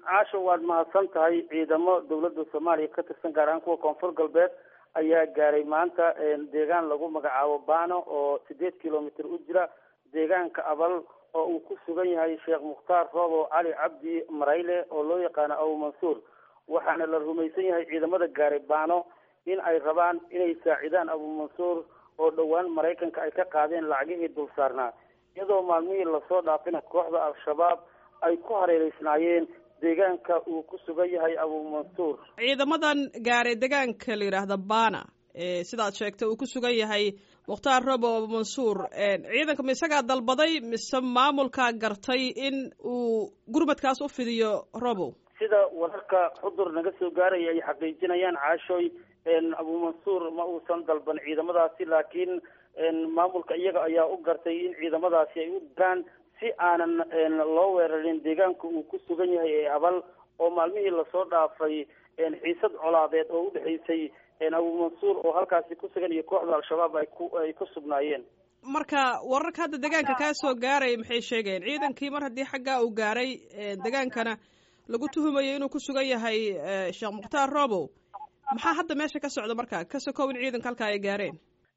caasho waad mahadsan tahay ciidamo dawladda soomaaliya ka tirsan gaar ahaan kuwa koonfur galbeed ayaa gaaray maanta deegaan lagu magacaabo bano oo sideed kilomitr u jira deegaanka abal oo uu ku sugan yahay sheekh mukhtaar roobo cali cabdi marayle oo loo yaqaano abu mansuur waxaana la rumaysan yahay ciidamada gaaray bano in ay rabaan inay saacidaan abu mansuur oo dhowaan maraykanka ay ka qaadeen lacagihii dul saarnaa iyadoo maalmihii lasoo dhaafina kooxda al-shabaab ay ku hareereysnaayeen deegaanka uu ku sugan yahay abu mansuur ciidamadan gaaray deegaanka la yidhaahda bana sidaad sheegtay uu ku sugan yahay mukhtaar robo abu mansuur ciidanka ma isagaa dalbaday mise maamulkaa gartay in uu gurmadkaas u fidiyo robo sida wararka xudur naga soo gaaraya ay xaqiijinayaan caashooy abu mansuur ma uusan dalban ciidamadaasi laakiin maamulka iyaga ayaa u gartay in ciidamadaasi ay u diraan si aanan loo weerarin deegaanka uu ku sugan yahay ee abal oo maalmihii lasoo dhaafay xiisad colaadeed oo udhexaysay abu mansuur oo halkaasi ku sugan iyo kooxda al-shabaab ay ku ay ku sugnaayeen marka wararka hadda deegaanka kaa soo gaaraya maxay sheegeen ciidankii mar haddii xaggaa uu gaaray degaankana lagu tuhumayo inuu ku sugan yahay sheekh mukhtaar robow maxaa hadda meesha ka socda marka ka sokow in ciidanka halkaa ay gaareen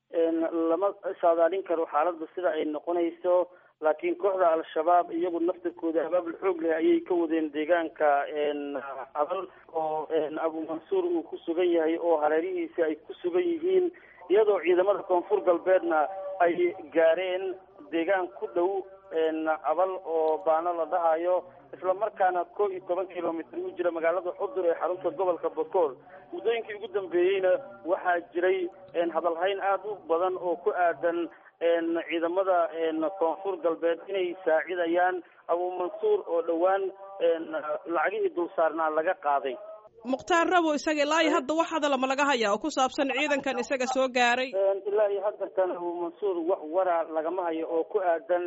lama saadaalin karo xaaladda sida ay noqonayso laakiin kooxda al-shabaab iyagu naftirkooda abaabul xoog leh ayay ka wadeen deegaanka abal oo abu mansuur uu ku sugan yahay oo hareerihiisi ay ku sugan yihiin iyadoo ciidamada koonfur galbeedna ay gaareen deegaan ku dhow abal oo baano la dhahayo isla markaana koo iyo toban kilomitr u jira magaalada xudur ee xarunta gobolka bakool muddooyinkii ugu dambeeyeyna waxaa jiray hadalhayn aada u badan oo ku aadan ciidamada koonfur galbeed inay saacidayaan abu mansuur oo dhowaan lacagihii dul saarnaa laga qaaday mukhtaar rabo isaga ilaa iyo hadda wax hadalama laga hayaa oo ku saabsan ciidankan isaga soo gaaray ilaa iyo haddankan abu mansuur wax waraa lagama hayo oo ku aadan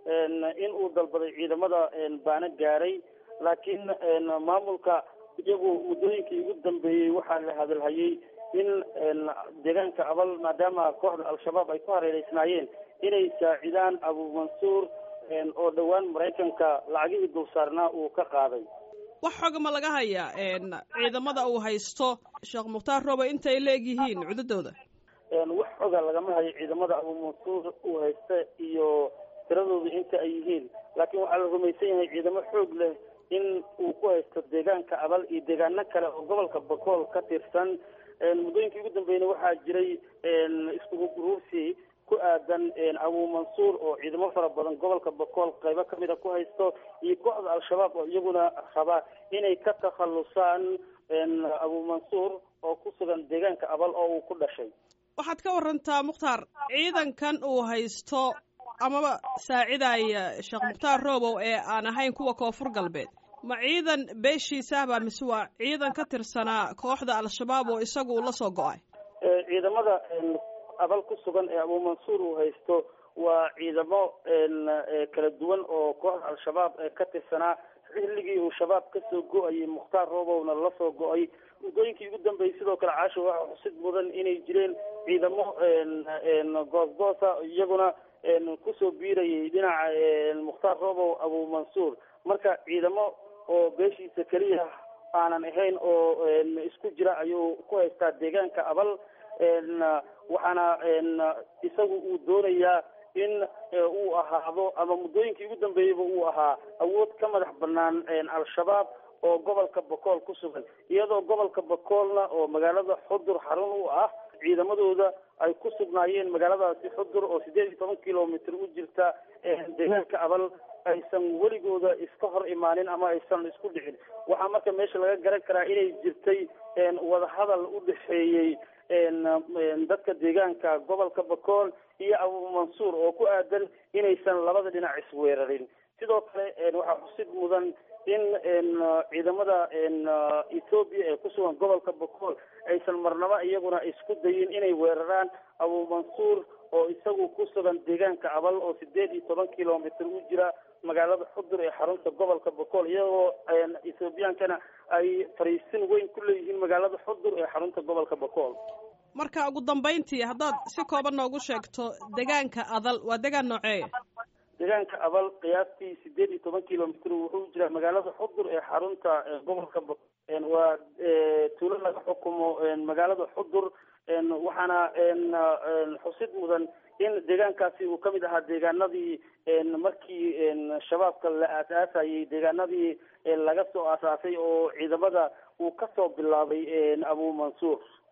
in uu dalbaday ciidamada baana gaaray laakiin maamulka iyagu muddooyinkii ugu dambeeyey waxaa la hadalhayay in deegaanka abal maadaama kooxda al-shabaab ay ku hareereysnaayeen inay saacidaan abu mansuur oo dhowaan maraykanka lacagihii dul saarnaa uu ka qaaday wax xoga ma laga hayaa ciidamada uu haysto sheekh mukhtaar robo intay la-eg yihiin cudadooda wax xoga lagama hayo ciidamada abu mansuur uu haysta iyo tiradooda inta ay yihiin laakiin waxaa la rumaysan yahay ciidamo xoog leh in uu ku haysto deegaanka abal iyo deegaano kale oo gobolka bakool ka tirsan muddooyinkii ugu dambeeyna waxaa jiray iskugu guruursi ku aadan abu mansuur oo ciidamo fara badan gobolka bakool qaybo kamida ku haysto iyo kooxda al-shabaab oo iyaguna raba inay ka takhalusaan abu mansuur oo ku sugan deegaanka abal oo uu ku dhashay waxaad ka warantaa mukhtaar ciidankan uu haysto amaba saacidaya sheekh mukhtaar robow ee aan ahayn kuwa koonfur galbeed ma ciidan beeshiisahba mise waa ciidan ka tirsanaa kooxda al-shabaab oo isagu la soo go-ay ciidamada abal ku sugan ee abu mansuur uu haysto waa ciidamo kala duwan oo kooxda al-shabaab ka tirsanaa xilligii uu shabaab kasoo go-ayay mukhtaar robowna lasoo go-ay muddooyinkii ugu dambeeyey sidoo kale caasho waxaa xusid mudan inay jireen ciidamo goosgoosa iyaguna kusoo biirayay dhinaca mukhtaar robow abu mansuur marka ciidamo oo beeshiisa keliya aanan ahayn oo isku jira ayuu ku haystaa deegaanka abal waxaana isagu uu doonayaa in uu ahaado ama muddooyinkii ugu dambeeyeyba uu ahaa awood ka madax banaan al-shabaab oo gobolka bakool ku sugan iyadoo gobolka bakoolna oo magaalada xudur xarun u ah ciidamadooda ay ku sugnaayeen magaaladaasi xudur oo sideed iyo toban kilomitr u jirta deegaanka abal aysan weligooda iska hor imaanin ama aysan isku dhicin waxaa marka meesha laga garan karaa inay jirtay wadahadal u dhexeeyey dadka deegaanka gobolka bakool iyo abu mansuur oo ku aadan inaysan labada dhinac isweerarin sidoo kale waxaa xusid mudan in ciidamada ethoobiya ee kusugan gobolka bakool aysan marnaba iyaguna isku dayin inay weeraraan abu mansuur oo isagu ku sugan deegaanka abal oo sideed iyo toban kilomitr u jira magaalada xudur ee xarunta gobolka bakool iyagoo ethoobiyankana ay fariisin weyn ku leeyihiin magaalada xudur ee xarunta gobolka bakool marka ugu dambayntii haddaad si kooban noogu sheegto deegaanka adal waa deegaan nooceeya deegaanka abal qiyaastii sideed iyo toban kilomitr wuxuu jiraa magaalada xudur ee xarunta gobolka waa tuulo laga xukumo magaalada xudur waxaana xusid mudan in deegaankaasi uu kamid ahaa deegaanadii markii shabaabka la aasaasayay deegaanadii laga soo aasaasay oo ciidamada uu kasoo bilaabay abu mansuur